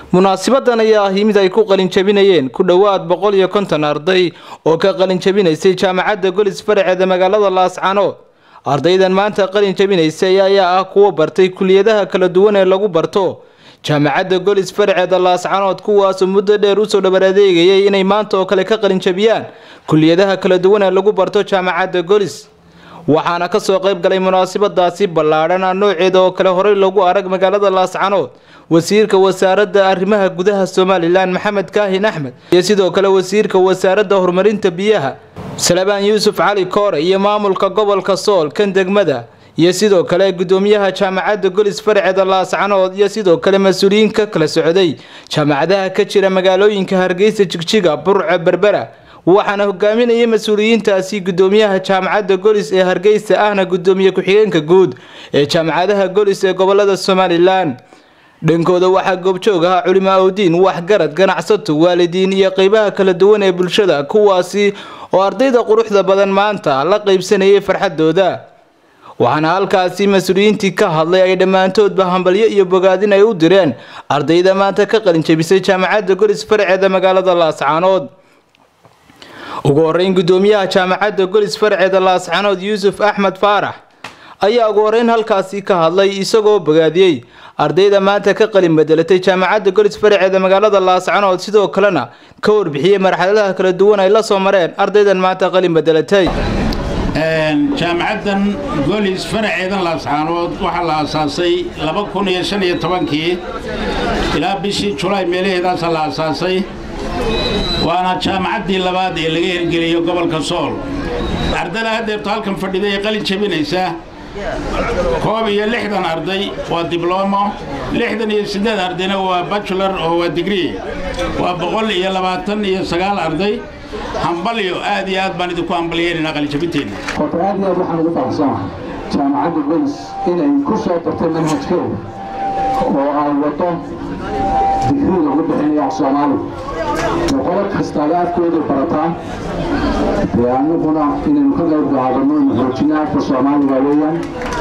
munaasibadan ayaa ahi mid ay ku qalinjabinayeen ku dhowaad boqol iyo konton arday oo ka qalinjabinaysay jaamacadda golis faraceeda magaalada laascanood ardaydan maanta qalin jabinaysay ayaa ah kuwa bartay kuliyadaha kala duwan ee lagu barto jaamacadda golis faraceeda laascanood kuwaasoo muddo dheer usoo dhabar adeegayay inay maanta oo kale ka qalinjabiyaan kuliyadaha kala duwan ee lagu barto jaamacadda golis waxaana kasoo qayb galay munaasabadaasi ballaadhan a nooceeda oo kale horey lagu arag magaalada laascanood wasiirka wasaaradda arrimaha gudaha somalilan maxamed kaahin axmed iyo sidoo kale wasiirka wasaaradda horumarinta biyaha salabaan yuusuf cali koore iyo maamulka gobolka sool kan degmada iyo sidoo kale gudoomiyaha jaamacadda golis faraceeda laascanood iyo sidoo kale mas-uuliyiin ka kala socday jaamacadaha ka jira magaalooyinka hargeysa jigjiga burco berbera waxaana hogaaminayay mas-uuliyiintaasi gudoomiyaha jaamacadda golis ee hargeysa ahna gudoomiye ku-xigeenka guud ee jaamacadaha golis ee gobolada somalilan dhankooda waxaa goobjoog ahaa culimo awdiin waxgarad ganacsato waalidiin iyo qeybaha kala duwan ee bulshada kuwaasi oo ardayda quruxda badan maanta la qeybsanayay farxadooda waxaana halkaasi mas-uuliyiintii ka hadlay ay dhammaantoodba hambalyo iyo bogaadin ay u direen ardayda maanta ka qalinjabisay jaamacadda golis faraceeda magaalada laascaanood ugu horeyn gudoomiyaha jaamacadda golis faraceeda laascanood yuusuf axmed faarax ayaa ugu horeyn halkaasi ka hadlay isagoo bogaadiyey ardayda maanta ka qalin bedelatay jaamacadda golis faraceeda magaalada laascanood sidoo kalena ka warbixiyey marxaladaha kala duwan ay la soo mareen ardaydan maanta qalin bedelatay jaamacaddan golis faraceedan laascaanood waxaa la aasaasay kii ilaa bishii julaay meelaheedaasa la aasaasay waana jaamacaddii labaad ee laga hirgeliyo gobolka sool ardada haddeerto halkan fadhida ee qalin jabinaysa koob iyo lixdan arday waa diblomo lixdan iyo siddeed ardayna waa bajular oo waa digree waa boqol iyo labaatan iyo sagaal arday hambalyo aad iyo aad baan idinku hambalyeynayna qalinjabinteenna horta aad iyo aad waxaan ugu faraxsanahay jaamacadda golis inay ku soo dartay manhajkeeda oo ay wado digrii lagu bixinayo af soomaaliga boqolo kastaaba afkooda barataan dee annaguna inaynu ka qayb qaadano inu xoojino afka soomaaliga weeyaan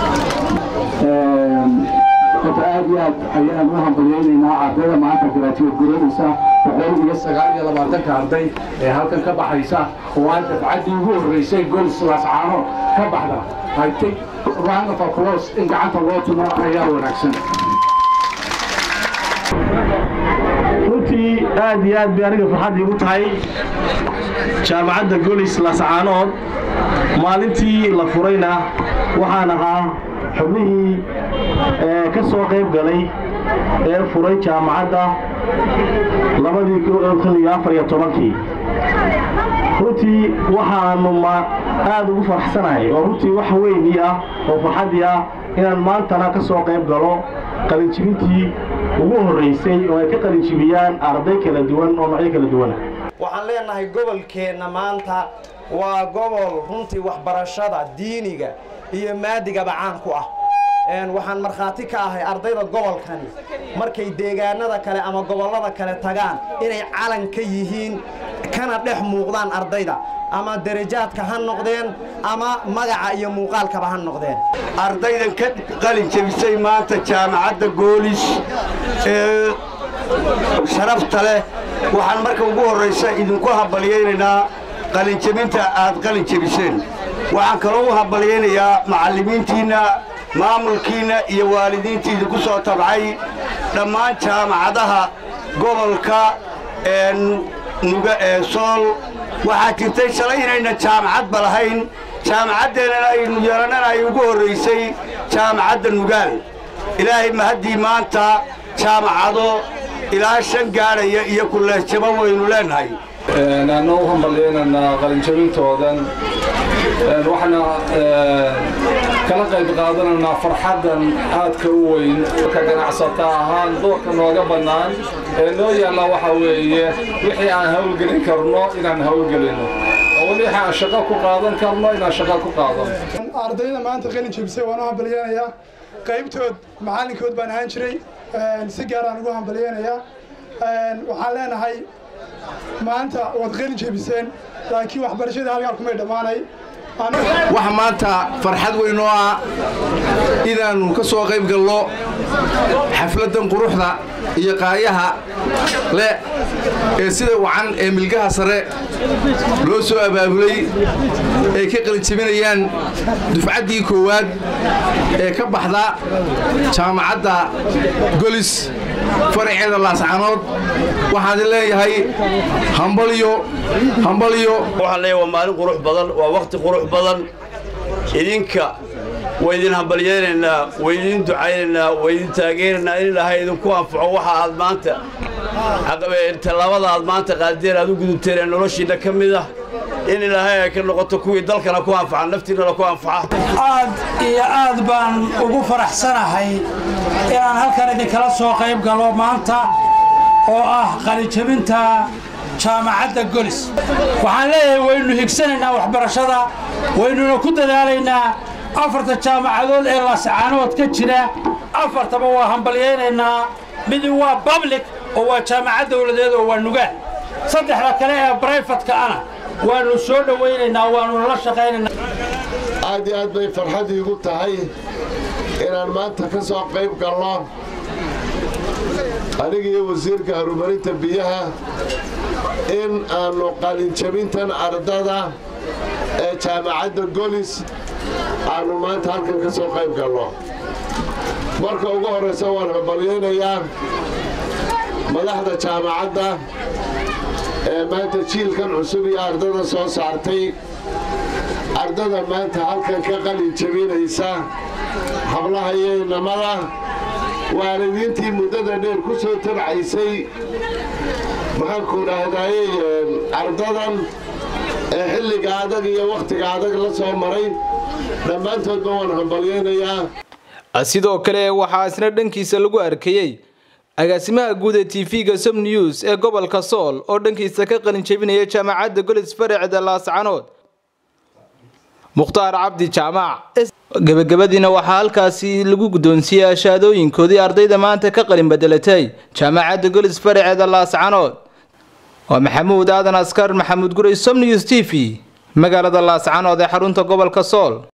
horta aad iyo aad ayaan u hambalyaynaynaa ardayda maanta garaajiyeed guranaysa boqol iyo sagaal iyo labaatanka arday ee halkan ka baxaysa oo aan dafcaddii ugu horreysay golis laascaano ka baxda I think round of applause in gacanta loo tumo ayaa wanaagsan runtii aad iyo aad bay aniga farxad iigu tahay jaamacadda golis laascaanood maalintii la furayna waxaan ahaa xubnihii ka soo qayb galay ee furay jaamacadda labadii runtii waxaanu aad ugu faraxsanahay oo runtii wax weynii ah oo farxaddii ah inaan maantana ka soo qayb galo qalinjibintii ugu horraysay oo ay ka qalinjibiyaan arday kala duwan oo nocyo kala duwana waxaan leenahay gobolkeenna maanta waa gobol runtii waxbarashada diiniga iyo maadigaba caan ku ah waxaan markhaati ka ahay ardayda gobolkani markay deegaanada kale ama gobollada kale tagaan inay calan ka yihiin kana dhex muuqdaan ardayda ama darajaadka ha noqdeen ama magaca iyo muuqaalkaba ha noqdeen ardaydan ka qalin jabisay maanta jaamacadda goolis ee sharafta leh waxaan marka ugu horraysa idinku hambalyaynaynaa qalinjabinta aad qalin jabiseen waxaan kaloo u hambalyaynayaa macallimiintiinna maamulkiinna iyo waalidiintii idinku soo tabcay dhammaan jaamacadaha gobolka nuga ee sool waxaa jirtay shalay inayna jaamacadba lahayn jaamacaddeenana aynu yeelannana ay ugu horraysay jaamacadda nugaal ilaahay mahaddii maanta jaamacado ilaa shan gaadhaya iyo kulleesjaba waynu leennahay anna u hambalyaynaynaa qalinjabintoodan waxaana kala qayb qaadanaynaa farxaddan aadka u weyn ka ganacsata ahaan doorka nooga bannaan ee noo yaalla waxaa weeye wixii aan hawlgelin karno inaan hawlgelinno oo weli wixii aan shaqo ku qaadan karno inaan shaqo ku qaadano ardayda maanta qalin jabisay waan u hambalyaynayaa qaybtood macallinkood baan ahaan jiray si gaaraan ugu hambalyaynayaa waxaan leenahay maanta waad qalin jabiseen laakiin waxbarashadii halkaa kumay dhammaanay waxa maanta farxad weyn oo ah inaannu ka soo qayb galno xafladdan quruxda iyo qaayaha leh ee sida wacan ee milgaha sare loo soo abaabulay ay ka qalinjabinayaan dufcaddii koowaad ee ka baxda jaamacadda golis faraceeda laascanood waxaan leeyahay hambalyo hambalyo waxaan leeyahay waa maalin qurux badan waa wakhti qurux badan idinka waa idin hambalyaynaynaa waa idin ducaynaynaa waa idin taageeraynaa in ilaahay idinku anfaco waxa aad maanta tallaabada aad maanta qaadeen aad u gudubteen ee noloshiinna ka mid ah in ilaahay ay ka noqoto kuwii dalkana ku anfaca naftiinnana ku anfaca aad iyo aad baan ugu faraxsanahay inaan halkan idinkala soo qayb galo maanta oo ah qalijabinta jaamacadda golis waxaan leeyahay waynu higsanaynaa waxbarashada waynuna ku dadaalaynaa afarta jaamacadood ee laascaanood ka jira afartaba waa hambalyaynaynaa midi waa bablic oo waa jaamacad dawladeed oo waa nugaal saddexda kale ee brayfatka ana waannu soo dhowaynaynaa waannuna la shaqaynaynaa aad iyo aad bay farxad iigu tahay inaan maanta ka soo qayb galno aniga iyo wasiirka horumarinta biyaha in aannu qalinjabintan ardada ee jaamacadda golis aannu maanta halkan ka soo qayb galno marka ugu horraysa waan hambalyaynayaa madaxda jaamacadda ee maanta jiilkan cusub iyo ardada soo saartay ardada maanta halkan ka qalin jabinaysa hablaha iyo inamada waalidiintii muddada dheer ku soo tabcaysay maxaanku dhahdaayey ardadan ee xilliga adag iyo wakhtiga adag la soo maray dhammaantoodba waan hambalyaynayaa sidoo kale waxaa isna dhankiisa lagu arkayey agaasimaha guud ee tv-ga som news ee gobolka sool oo dhankiisa ka qalin jebinaya jaamacadda golis faracda laascanood mukhtaar cabdi jaamac gebagabadiina waxaa halkaasi lagu guddoonsiiyey ashaadooyinkoodii ardayda maanta ka qalin bedelatay jaamacadda golis faraceeda laascanood waa maxamuud aadan askar maxamuud guray som news t v magaalada laascanood ee xarunta gobolka sool